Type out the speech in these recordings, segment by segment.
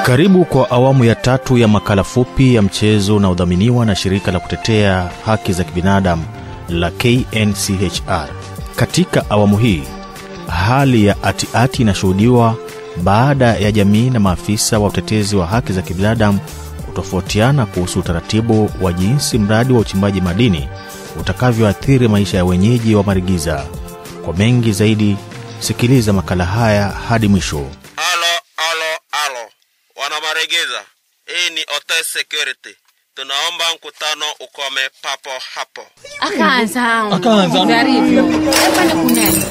Karibu kwa awamu ya tatu ya makala fupi ya mchezo unaodhaminiwa na shirika la kutetea haki za kibinadamu la KNCHR. Katika awamu hii, hali ya atiati inashuhudiwa baada ya jamii na maafisa wa utetezi wa haki za kibinadamu kutofautiana kuhusu utaratibu wa jinsi mradi wa uchimbaji madini utakavyoathiri maisha ya wenyeji wa Marigiza. Kwa mengi zaidi, sikiliza makala haya hadi mwisho. Alo, alo, alo, wana Maregeza, hii ni Hotel Security. Tunaomba mkutano ukome papo hapo. akaanza Akaanza. Jarivyo. Hapana kunena.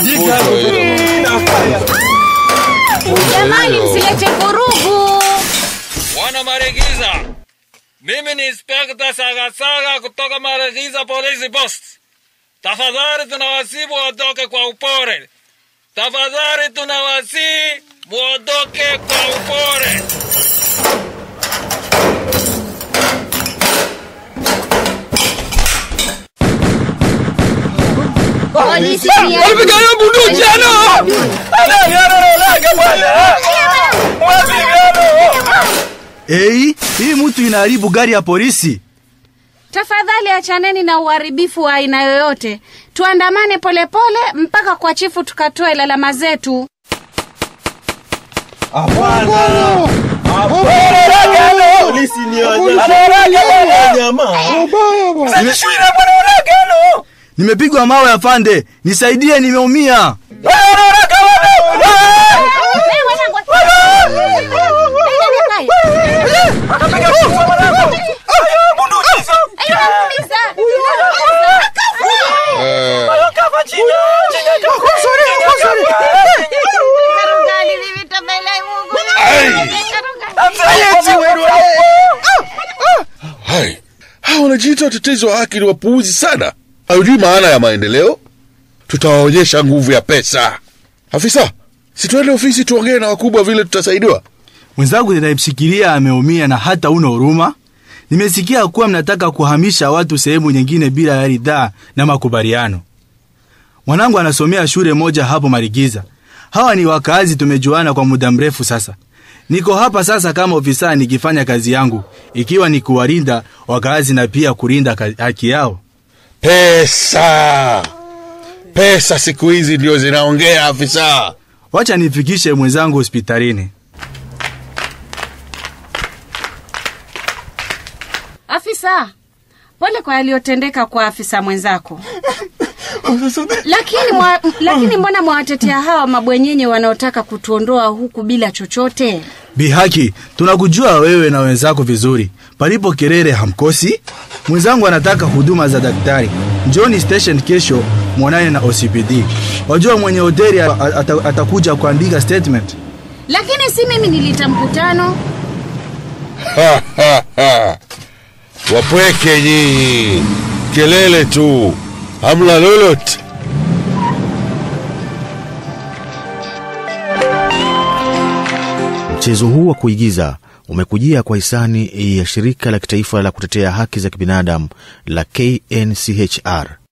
Jamani, msilete vurugu. Wana Maregiza, mimi ni Inspekta Sagasaga kutoka Maregiza Police Post. Tafadhali tunawasihi muondoke kwa upore. Tafadhali tunawasihi muondoke kwa upore. Polisi pia. Ei, hii mtu inaharibu gari ya polisi. Tafadhali achaneni na uharibifu wa aina yoyote. Tuandamane polepole mpaka kwa chifu tukatoe lalama zetu. Nimepigwa mawe afande, nisaidie, nimeumia. Hai, hawa wanajiita watetezi wa haki ni wapuuzi sana. Hawajui maana ya maendeleo. Tutawaonyesha nguvu ya pesa. Afisa, si tuende ofisi tuongee na wakubwa vile tutasaidiwa. Mwenzangu ninayemshikilia ameumia na hata una huruma. Nimesikia kuwa mnataka kuhamisha watu sehemu nyingine bila ya ridhaa na makubaliano. Mwanangu anasomea shule moja hapo Marigiza. Hawa ni wakaazi, tumejuana kwa muda mrefu sasa. Niko hapa sasa kama ofisa nikifanya kazi yangu, ikiwa ni kuwalinda wakaazi na pia kulinda ka- haki yao. Pesa, pesa siku hizi ndio zinaongea. Afisa, Wacha nifikishe mwenzangu hospitalini. Afisa, pole kwa yaliyotendeka kwa afisa mwenzako. lakini, mwa, lakini mbona mwawatetea hawa mabwenyenye wanaotaka kutuondoa huku bila chochote? Bihaki, tunakujua wewe na wenzako vizuri. Palipo kelele hamkosi. Mwenzangu anataka huduma za daktari. Njoni station kesho mwonane na OCPD. Wajua mwenye hoteli a- a- ata- atakuja kuandika statement. Lakini si mimi nilita mkutano. Ha, ha, ha. wapweke nyinyi, kelele tu, hamla lolote. Mchezo huu wa kuigiza umekujia kwa hisani ya shirika la kitaifa la kutetea haki za kibinadamu la KNCHR